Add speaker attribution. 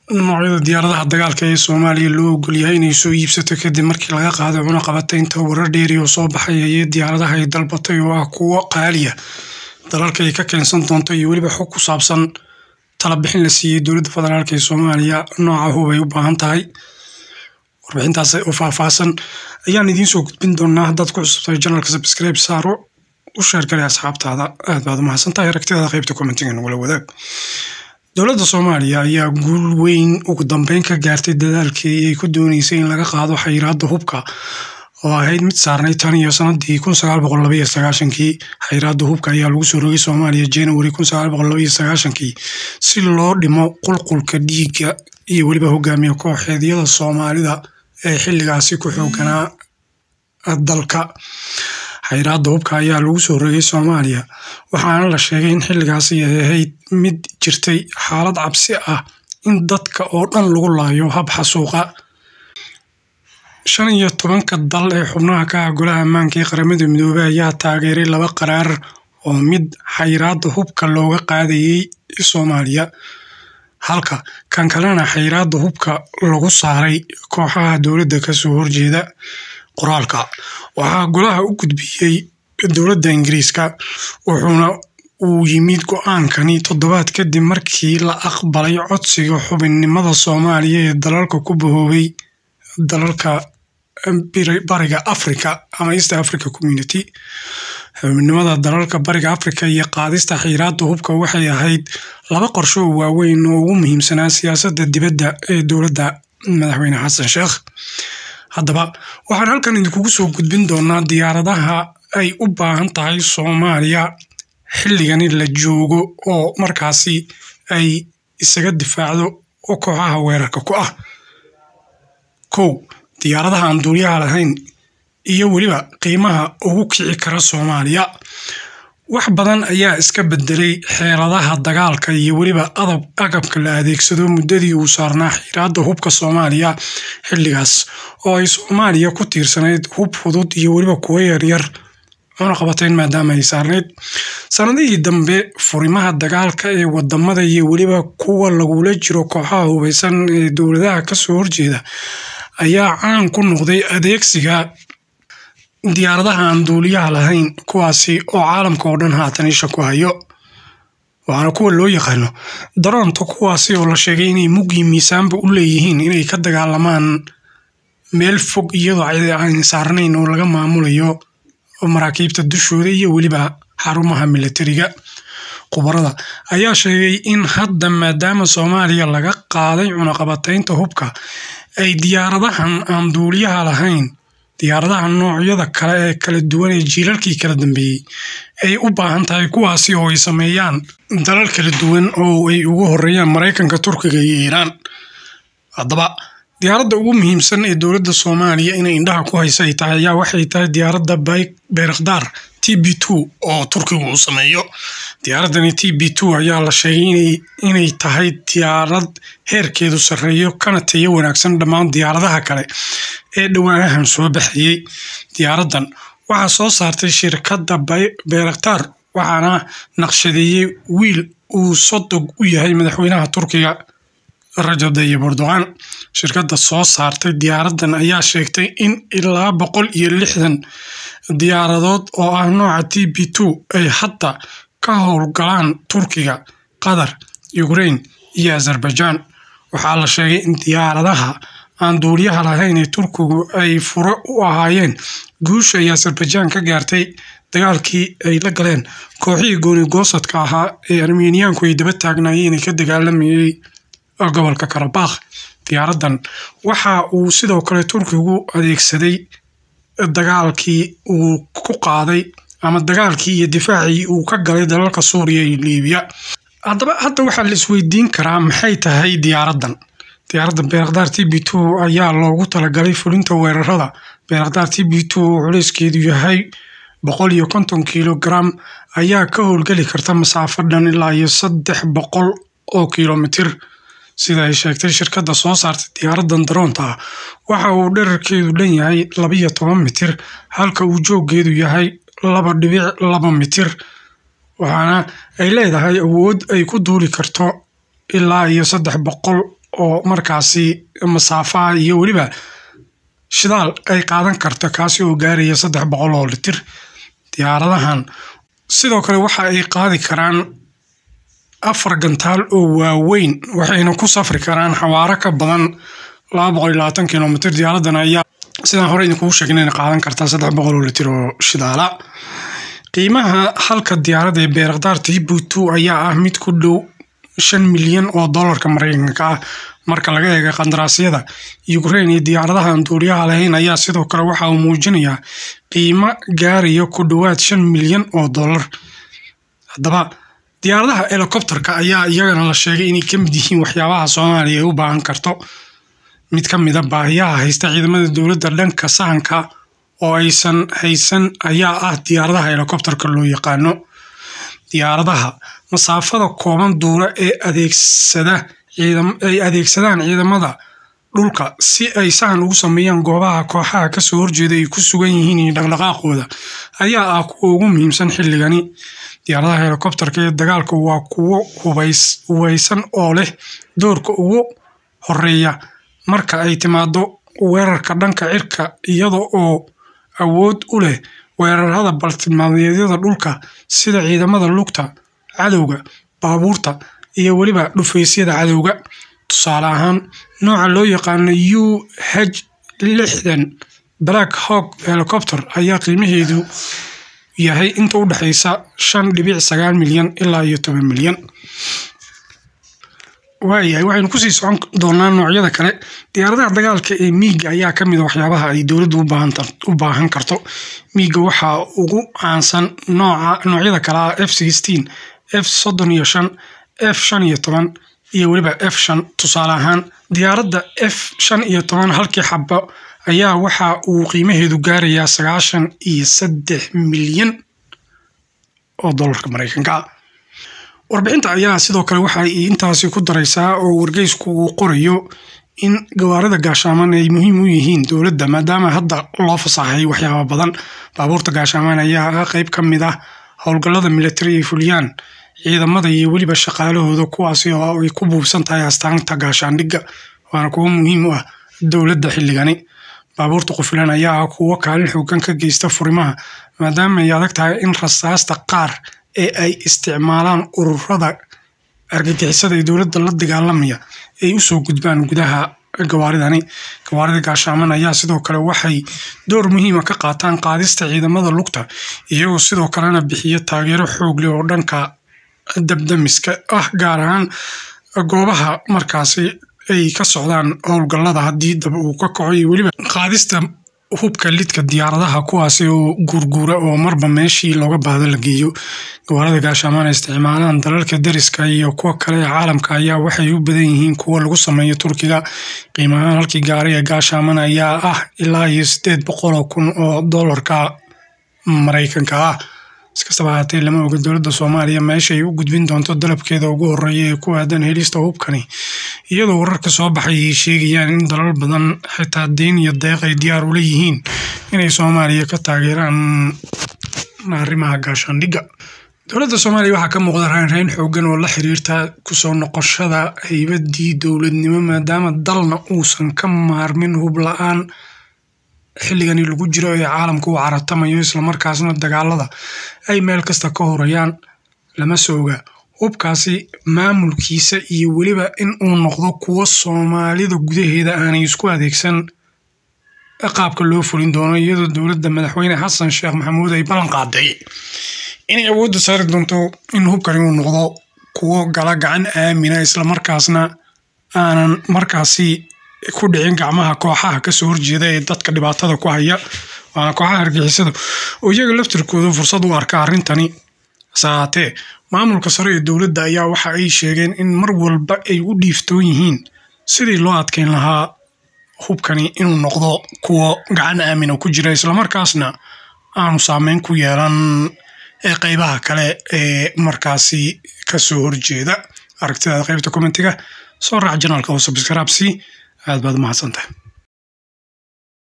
Speaker 1: noocyada diyaaradaha dagaalka ee soomaaliya loo ogol yahay inay soo iibsato kadib markii laga qaaday cunaqabataynta warar dheeri oo soo baxay ayee diyaaradaha ay dalbatay oo ah kuwo qaaliya dalalka ay ka keensan doonto iyo weliba xog ku saabsan talabixin la siiyey dowladda federaalk ee soomaaliya nooca hub ay u baahan tahay warbixintaas oo faahfaahsan ayaan idiin soo gudbin doonaa haddaad ku cusubtahay janalka subscribe saaro u sheergalay asxaabtaada aad baad umahadsantahay aragtidaada qaybta commentiga nagula wadaag dowladda soomaaliya ayaa guul weyn ugu dambeyn ka gaartay dadaalkii ay ku dooneysay in laga qaado xayiraadda hubka oo ahayd mid saarnay tan iyo sanadii kun sagaal boqol labaiyo sagaashankii xayiraadda hubka ayaa lagu soo rogay soomaaliya january kun sagaal boqol labaiyo sagaashankii si loo dhimo qulqulka dhiigga iyo weliba hogaamiye kooxeedyada soomaalida ee xilligaasi ku xooganaa dalka xayiraadda hubka ayaa lagu soo rogay soomaaliya waxaana la sheegay in xilligaasi ay ahayd mid jirtay xaalad cabsi ah in dadka oo dhan lagu laayo hab xasuuqa shan iyo tobanka dal ee xubnaha ka ah golaha ammaanka ee qaramada midoobey ayaa taageeray laba qaraar oo mid xayiraadda hubka looga qaadayey soomaaliya halka kan kalena xayiraadda hubka lagu saaray kooxaha dowladda kasoo horjeeda qoraalka waxaa golaha u gudbiyey dowladda ingiriiska wuxuuna uu yimid go-aankani toddobaad kadib markii la aqbalay codsiga xubinnimada soomaaliya ee dalalka ku bahoobay dalalka bariga africa ama east africa community xubinnimada dalalka bariga africa iyo qaadista xayiraadda hubka waxay ahayd laba qorsho oo waaweyn oo ugu muhiimsanaa siyaasadda dibadda ee dowladda madaxweyne xasan sheekh haddaba waxaan halkan idinkugu soo gudbin doonaa diyaaradaha ay u baahan tahay soomaaliya xilligani la joogo oo markaasi ay isaga difaacdo oo kooxaha weerarka ku ah kow diyaaradaha aan duuliyaha lahayn iyo weliba qiimaha ugu kici kara soomaaliya wax badan ayaa iska bedelay xeeladaha dagaalka iyo weliba adab agabka la adeegsado muddadii uu saarnaa xiraadda hubka soomaaliya xilligaas oo ay soomaaliya ku tiirsanayd hub fudud iyo weliba kuwo yaryar cunaqabatayn maadaama ay saarnayd sanadihii dambe furimaha dagaalka ee wadamada iyo weliba kuwa lagula jiro kooxaha hubeysan ee dowladaha kasoo horjeeda ayaa caan ku noqday adeegsiga diyaaradaha aan duuliyaha lahayn kuwaasi oo caalamka oo dhan haatan isha ku hayo waxaana kuwa loo yaqaano daroonta kuwaasi oo la sheegay inay muggii miisaanba u leeyihiin inay ka dagaalamaan meel fog iyadoo aan saarnayn oo laga maamulayo maraakiibta dushooda iyo weliba xarumaha militariga khubarada ayaa sheegay in hadda maadaama soomaaliya laga qaaday cunaqabataynta hubka ay diyaaradahan aan duuliyaha lahayn diyaaradaha noocyada kale ee kala duwan ee jiilalkii kala dambeeyey ay u baahan tahay kuwaasi oo ay sameeyaan dalal kala duwan oo ay ugu horeeyaan maraykanka turkiga iyo iiraan haddaba diyaaradda ugu muhiimsan ee dowladda soomaaliya inay indhaha ku haysa ay tahay ayaa waxay tahay diyaaradda bayrakdaar t b two oo turkigu uu sameeyo diyaaraddani t b two ayaa la sheegay inay tahay diyaarad heerkeedu sarreeyo kana tayo wanaagsan dhammaan diyaaradaha kale ee dhowaanahan soo baxayey diyaaraddan waxaa soo saartay shirkadda bayraktaar waxaana naqshadeeyey wiil uu sodog u yahay madaxweynaha turkiga rajab tayyib erdogan shirkadda soo saartay diyaaraddan ayaa sheegtay in ilaa boqol iyo lixdan diyaaradood oo ah nooca t b two ay hadda ka howlgalaan turkiga qatar ukrain iyo azerbaijan waxaa la sheegay in diyaaradaha aan duuliyaha lahayn ee turkigu ay furo u ahaayeen guusha ay azerbaijan ka gaartay dagaalkii ay la galeen kooxihii goonigoosadka ahaa ee armeniyaanku ay daba taagnaayeen ee ka dagaalamayay gobolka karabakh diyaaraddan waxa uu sidoo kale turkigu adeegsaday dagaalkii uu ku qaaday ama dagaalkii iyo difaacii uu ka galay dalalka suuriya iyo liibiya haddaba hadda waxaa la isweydiin karaa maxay tahay diyaaraddan diyaaradda beerakdaar t b two ayaa loogu talagalay fulinta weerarada beerakdaar t b two oo culeyskeedu yahay boqol iyo konton kilogram ayaa ka howlgeli karta masaafo dhan ilaa iyo saddex boqol oo kilomitir sida ay sheegtay shirkadda soo saartay diyaaraddan daroonta ah waxa uu dherarkeedu dhan yahay labiyo toban mitir halka uu jooggeedu yahay laba dhibic laba mitir waxaana ay leedahay awood ay ku duuli karto ilaa iyo saddex boqol oo markaasi masaafaha iyo weliba shidaal ay qaadan karto kaasi oo gaaraya saddex boqol oo litir diyaaradahan sidoo kale waxa ay qaadi karaan afar gantaal oo waaweyn waxayna ku safri karaan xawaaro ka badan laba boqol iyo labaatan kilomitr diyaaradan ayaa sidaan hore idinkugu sheegna inay qaadan kartaa saddex boqol oo litir oo shidaala qiimaha halka diyaaradda ee beerakdaar tibutu ayaa ah mid ku dhow shan milyan oo dollarka mareykanka ah marka laga eega qandaraasyada ukraine iyo diyaaradaha aan duuriyaha lahayn ayaa sidoo kale waxa uu muujinayaa qiimo gaaraya ku dhowaad shan milyan oo dollar haddaba diyaaradaha helicopterka ayaa iyagana la sheegay inay ka mid yihiin waxyaabaha soomaaliya ay u baahan karto mid ka mida baahiyaha haysta ciidamada dowladda dhanka sahanka oo aysan haysan ayaa ah diyaaradaha helicopterka loo yaqaano diyaaradaha masaafada kooban duula ee adeegsada ay adeegsadaan ciidamada dhulka si ay sahan ugu sameeyaan goobaha kooxaha kasoo horjeeda ay ku sugan yihiin iyo dhaqdhaqaaqooda ayaa ah kuwa ugu muhiimsan xilligani diyaaradaha helicopterka ee dagaalka waa kuwo hubeysan oo leh doorka ugu horeeya marka ay timaado weerarka dhanka cirka iyada oo awood u leh weerarada baltimaameedyada dhulka sida ciidamada lugta cadowga baabuurta iyo weliba dhufaysyada cadowga tusaale ahaan nooca loo yaqaano u h lixdan black hawk helicopter ayaa qiimaheedu yahay inta u dhexeysa shan dhibic sagaal milyan ilaa iyo toban milyan waayahay waxaynu kusii socon doonaa noocyada kale diyaaradaha dagaalka ee miiga ayaa ka mid a waxyaabaha ay dowladdu u baahan karto miiga waxaa ugu caansan nooca noocyada kale ah f sixteen f soddon iyo shan f shan iyo toban iyo weliba f shan tusaale ahaan diyaaradda f shan iyo toban halkii xabo ayaa waxa uu qiimaheedu gaarayaa sagaashan iyo saddex milyan oo dollarka mareykanka warbixinta ayaa sidoo kale waxa ay intaasi ku daraysaa oo wargeysku uu qorayo in gawaarida gaashaaman ay muhiim u yihiin dowladda maadaama hadda loo fasaxay waxyaaba badan baabuurta gaashaaman ayaa ah qeyb ka mid ah howlgallada militari ay fuliyaan ciidamada iyo weliba shaqaalahooda kuwaasi oo ay ku buubsan tahay astaanta gaashaandhigga waana kuwo muhiim u ah dowladda xilligani baabuurta qufilan ayaa ah kuwo kaalin xoogan ka geysta furimaha maadaama ay adag tahay in rasaasta qaar ee ay isticmaalaan ururada argagixisada ee dowladda la dagaalamaya ay usoo gudbaan gudaha gawaaridani gawaarida gaashaaman ayaa sidoo kale waxay door muhiima ka qaataan qaadista ciidamada lugta iyagoo sidoo kalena bixiya taageero xoog leh oo dhanka dabdamiska ah gaar ahaan goobaha markaasi ay ka socdaan howlgallada haddii dab uu ka kaco iyo weliba qaadista hubka lidka diyaaradaha kuwaasi oo guurguura oo marba meeshii looga baahdo la geeyo gawaarada gaashaamaan ay isticmaalaan dalalka dariska iyo kuwa kale ee caalamka ayaa waxay u badan yihiin kuwo lagu sameeyo turkiga qiimahaan halkii gaari ee gaashaaman ayaa ah ilaa iyo siddeed boqol oo kun oo dollarka maraykanka ah iskastaba haatee lama oga dowladda soomaaliya meesha ay u gudbin doonto dalabkeeda ugu horeeya ee ku aadan helista hubkani iyadoo wararka soo baxay ay sheegayaan in dalal badan xitaa deyn iyo deeq ay diyaar ula yihiin inay soomaaliya ka taageeraan arrimaha gaashaandhigga dowladda soomaaliya waxaa ka muuqda raynrayn xoogan oo la xiriirta kusoo noqoshada haybadii dowladnimo maadaama dalna uusan ka maarmin hub la-aan xilligani lagu jiro ee caalamka uu caratamayo islamarkaasna dagaalada ay meel kasta ka horayaan lama sooga hubkaasi maamulkiisa iyo weliba in uu noqdo kuwo soomaalida gudaheeda aanay isku adeegsan qaabka loo fulin doono iyadoo dowladda madaxweyne xasan sheekh maxamuud ay ballan qaaday inay awoodda saari doonto in hubkani uu noqdo kuwo gala gacan aamina islamarkaasna aanan markaasi ku dhicin gacmaha kooxaha kasoo horjeeda ee dadka dhibaatada ku haya waana kooxaha argixisada oo iyaga laftirkooda fursad u arka arrintani hase haatee maamulka sare ee dowladda ayaa waxa ay sheegeen in mar walba ay u dhiiftoon yihiin sidii loo adkeyn lahaa hubkani inuu noqdo kuwo gacan aamina ku jira islamarkaasna aanu saameyn ku yeelan ee qeybaha kale ee markaasi kasoo horjeeda aragtidaada qeybta commentiga soo raac janaalka oo subscribe si aad baad umahadsantahay